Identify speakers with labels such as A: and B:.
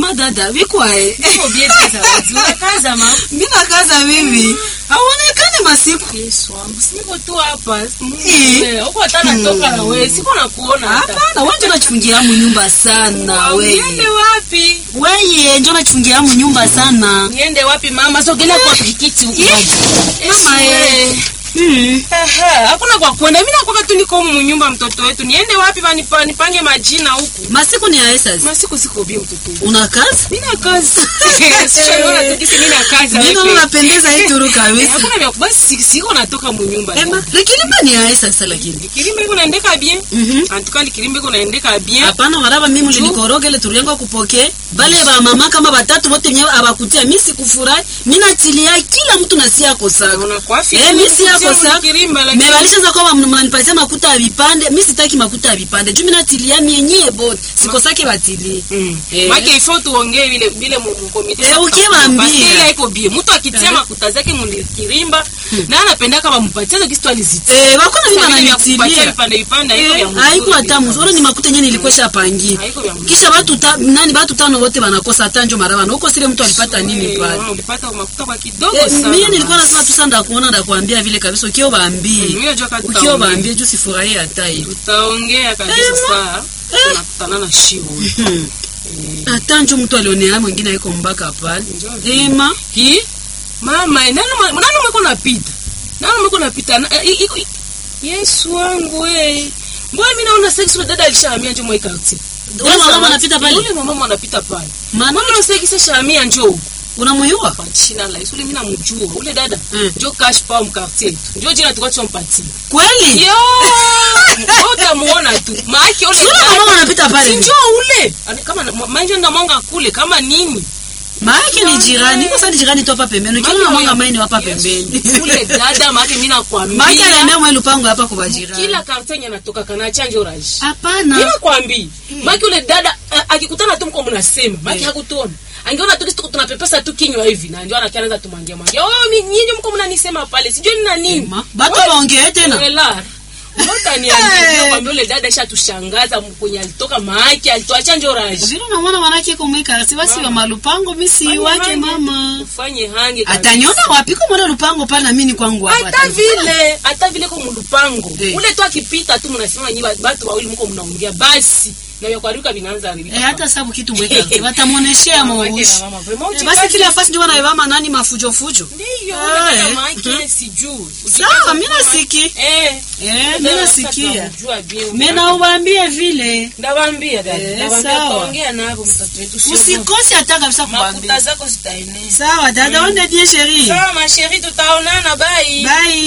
A: ema dada vikwae
B: Uko bien sasa wazi. Unakaza ma.
A: mi nakaza mimi aonekane masiku
B: Yesu wangu. Siko tu hapa.
A: Eh.
B: Eh, Uko hata natoka na wewe. Siko nakuona hata.
A: hapana wanje nachifungia mu nyumba sana
B: Niende
A: weye
B: wapi?
A: weye njo nachifungia mu nyumba sana
B: Niende wapi mama? Sogelea kwa pikiti huko.
A: Eh,
B: Yesu,
A: mama, eh.
B: eh.
A: Mm.
B: Ehe, hakuna kwa kwenda. Mimi nakwaka tu niko humu nyumba mtoto wetu. Niende wapi banipa nipange majina huku.
A: masiku ni aesas
B: Masiku siko bien mtoto wetu.
A: una kazi
B: Mimi na kazi. Sio naona tu kisi mimi na kazi.
A: mino
B: wewe.
A: unapendeza hii turu
B: Eh,
A: kabisa
B: Hakuna vya basi siko natoka mu nyumba.
A: ema likilimba ni aesasa lakini
B: Kirimba iko naendeka bien.
A: Mhm.
B: En tout cas likirimba iko naendeka bien.
A: hapana waraba mimi lilikoroge tuliengwa kupoke bale ba mama kama batatu bote nyewe abakutia mi sikufurahi mi natilia kila mtu nasi yako saka
B: Unakuwa fiti.
A: Eh, mi si yako
B: kutia
A: saka
B: Kirimba lakini.
A: me balishaza kwamba mnanipatia makuta ya vipande mi sitaki makuta ya vipande juu mi natilia mienye bote sikosake batilie
B: Mm.
A: Eh.
B: Maki ifo tuongee vile vile mu mu committee.
A: Eh,
B: sasa
A: ukiwaambia.
B: parce que ile iko bien. Mtu akitia makuta zake mu kirimba na anapenda kama mpatie kitu tu alizitia.
A: Eh, bakona mimi
B: Sasa vile vya kupatia
A: bananitilia
B: vipande vipande haiko vya mzuri.
A: haiko hata mzuri ni makuta yenyewe nilikuwa shapangia
B: Haiko vya mzuri.
A: kisha watu ta, nani watu tano wote wanakosa hata njo marabana huko sile mtu alipata nini
B: Eh,
A: pale
B: mama, ulipata makuta kwa kidogo
A: Eh,
B: sana.
A: mimi nilikuwa nasema tu sana ndakuona ndakuambia vile kabisa ukio baambie
B: Mimi najua kama
A: ukio
B: tutaongea.
A: baambie juu sifurahie hata hiyo
B: Tutaongea kabisa
A: Eh, ma-
B: saa. Tunakutana na shio.
A: Hmm. hata njo mtu alionea mwingine aiko mbaka pale ema
B: Ki? Mama, eh, nani mwa- nani mweko napita? Nani mweko napita? Na- eh, iko- Yesu wangu eh. Mbona mimi naona sex ule dada alishahamia nje mwa quartier.
A: Ule mama anapita pale?
B: Ule mama anapita pale.
A: maana
B: Mbona na sex ishahamia njoo?
A: unamuyua
B: Kwa jina la Yesu ule mimi namjua. Ule dada
A: Mm.
B: njoo cash pa mu quartier. Njoo jina tukao tumpatie.
A: kweli
B: Yo! Utamuona tu. Maaki ule
A: sura
B: dada-
A: mama anapita pale
B: Si
A: ni
B: njoo ule. Ani- Kama na- manje na mwanga kule kama nini?
A: maake ni jirani iko sasa ni jirani tu hapa pembeni ukiona mwanga maini hapa pembeni
B: Ule dada maaki mimi nakwambia.
A: maake anaendea mwe lupango hapa kwa bajirani
B: kila kartenye anatoka kana chanjo raji
A: hapana
B: mimi nakwambia maki ule dada a- akikutana tu mko mnasema maki hakutona angeona tu kitu tunapepesa tu kinywa hivi na ndio anakianza tumwangia mwangia oh mi- nyinyi mko mnanisema pale sijui ni na nini
A: Ma- batu waongee tena
B: Wela. Mbona niambia kwamba ule dada shatushangaza kwenye alitoka maaki alitoa chanjo raji
A: vile unamwona manake kumweka si basi wa malupango misi wake mama
B: ufanye hange kabisa.
A: ataniona wapi kwa mwana lupango pale na mimi ni kwangu hapa
B: hata vile hata vile ko mulupango
A: Eh.
B: ule tu akipita tu mnasema nyi watu wawili mko mnaongea basi na vya kuharibika vinaanza haribika
A: Eh, hata sababu kitu mweka watamuoneshea
B: Mama yake
A: maushi
B: na mama, vraiment,
A: Eh, basi kila fasi ndio wanaivama nani mafujo fujo
B: Ndiyo,
A: Ah,
B: ule
A: eh.
B: kama yake sijui.
A: sawa mimi nasiki
B: Eh,
A: eh mimi
B: ndio
A: nasikia
B: sasa tunamjua bien.
A: mimi nawaambia vile
B: Ndawaambia dada,
A: Eh,
B: ndawaambia
A: sawa.
B: tuongea nabo mtoto wetu. sio
A: usikose hata kabisa
B: makuta
A: kuambia
B: zako zitaenea.
A: sawa dada onde bien chérie
B: Sawa ma chérie, tutaonana bye.
A: bye